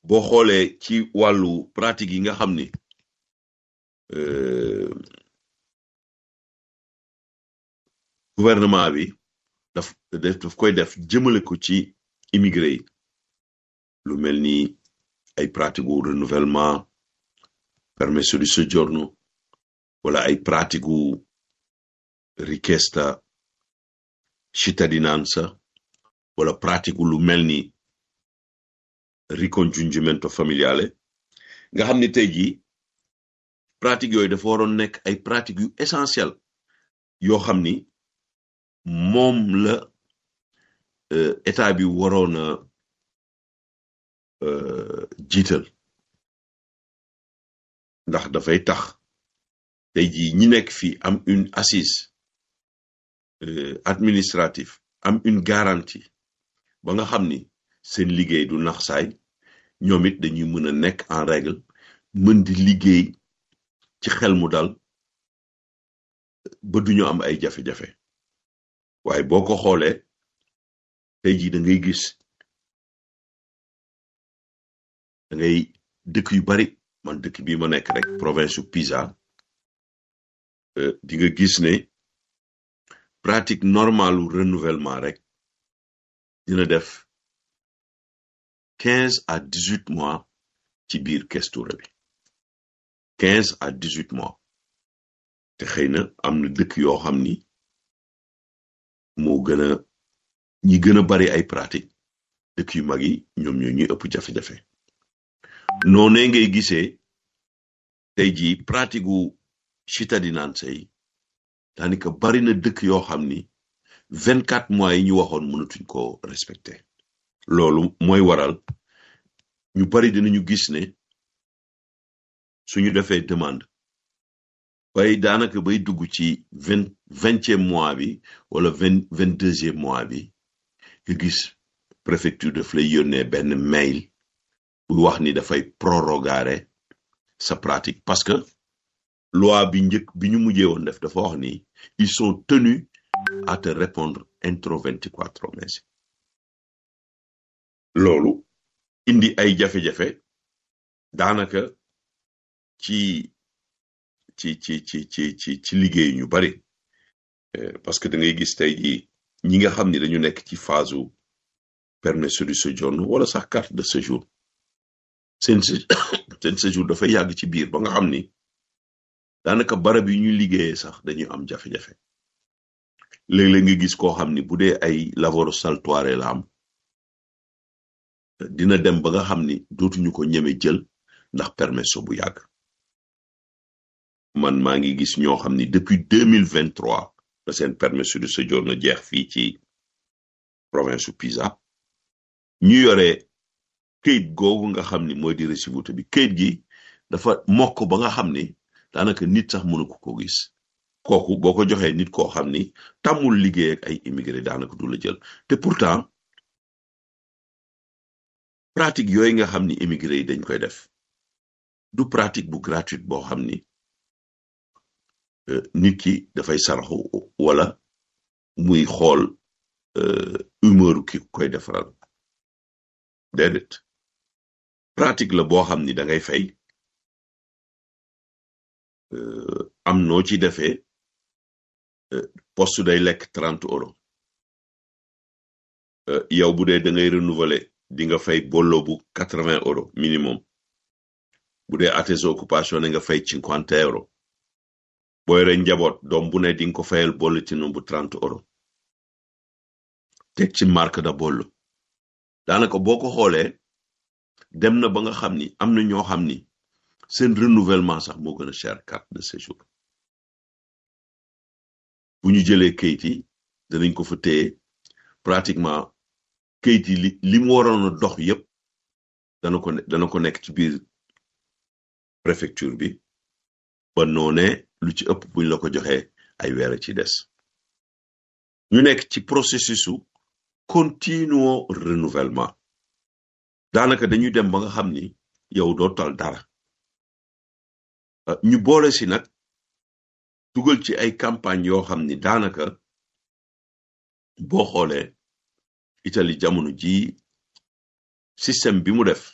boo xoolee ci wàllu pratique yi nga xam ni gouvernement bi daf daf koy def jëmale ko ci immigré yi lu mel ni ay pratique gu renouvellement permesso di soggiorno wala ay pratique gu richiesta cittadinanza wala pratique lu mel ni ricongiungimento familiale nga xam ni tey jii pratique yooyu dafa waroon nekk ay pratique yu essentiel yoo xam ni moom la état bi waroon a jiital ndax dafay tax tey jii ñi nekk fii am une assise administrative am une garantie ba nga xam ni seen liggéey du nax saay ñoom it dañuy mën a nekk en règle mën di liggéey ci xel mu dal ba duñu am ay jafe-jafe waaye boo ko xoolee tey jii da ngay gis da ngay dëkk yu bari man dëkk bii ma nekk rek province u Pisa di nga gis ne pratique normalu renouvellement rek dina def quinze à dix huit mois ci biir questura bi quinze à dix huit mois te xëy na am na dëkk yoo xam ni moo gën a ñi gën a bari ay pratique dëkk yu mag yi ñoom ñoo ñuy ëpp jafe-jafe noonee ngay gisee tey jii pratique gu cittadinanza yi daanaka bari na dëkk yoo xam ni vingt quatre mois yi ñu waxoon mënatuñ ko respecté loolu mooy waral ñu bari dinañu gis ne suñu defee demande bay daanaka bay dugg ci vingt vingtième mois bi wala vingt vingt deuxième mois bi nga gis préfecture daf lay yónnee benn mail bu wax ni dafay prorogare sa pratique parce que loi bi njëkk bi ñu mujjee woon def dafa wax ni ils sont tenus à te répondre entro vingt-quatre mesi loolu indi ay jafe-jafe daanaka ci ci ci ci ci ci ci liggéey ñu bari parce que da ngay gis tey jii ñi nga xam ni dañu nekk ci phase u permesso di soggiorno wala sax carte de séjour seen seen séjour dafay yàgg ci biir ba nga xam ni daanaka barab yi ñuy liggéeyee sax dañuy am jafe-jafe léeg-léeg nga gis koo xam ni bu dee ay lavoro saltuaire la am dina dem ba nga xam ni dootuñu ko ñeme jël ndax permesso bu yàgg man maa ngi gis ñoo xam ni depuis deux mille vingt trois la seen permesso di soggiorno jeex fii ci province su Pisa ñu yore këyit googu nga xam ni mooy di récivuté bi këyit gi dafa mokk ba nga xam ni daanaka nit sax mënu ko ko gis kooku boo ko joxee nit koo xam ni tàmmul liggéey ak ay immigré daanaka du la jël te pourtant pratique yooyu nga xam ni immigré yi dañ koy def du pratique bu gratuite boo xam ni nit ki dafay saraxu wala muy xool humeur ki koy defaral déedéet pratique la boo xam ni da ngay fay am noo ci defee poste day lekk trente euros yow bu dee da ngay renouveler di nga fay bollo bu quatre vingt euros minimum bu dee attesa occupation ne nga fay cinquante euros booy re njaboot doom bu ne di nga ko fayal bolletino bu trente euros teg ci marque da bollo daanaka boo ko xoolee dem na ba nga xam ni am na ñoo xam ni seen renouvellement sax moo gën a cher carte de séjour bu ñu jëlee kayit yi danañ ko fa téye pratiquement kayit yi li li mu waroon a dox yépp dana ko dana ko nekk ci biir préfecture bi ba noone lu ci ëpp buñ la ko joxee ay weer ci des ñu nekk ci processus u continuo renouvellement daanaka dañuy dem ba nga xam ni yow doo tal dara ñu boole si nag dugal ci ay campagne yoo xam ni daanaka boo xoolee Italie jamono ji système bi mu def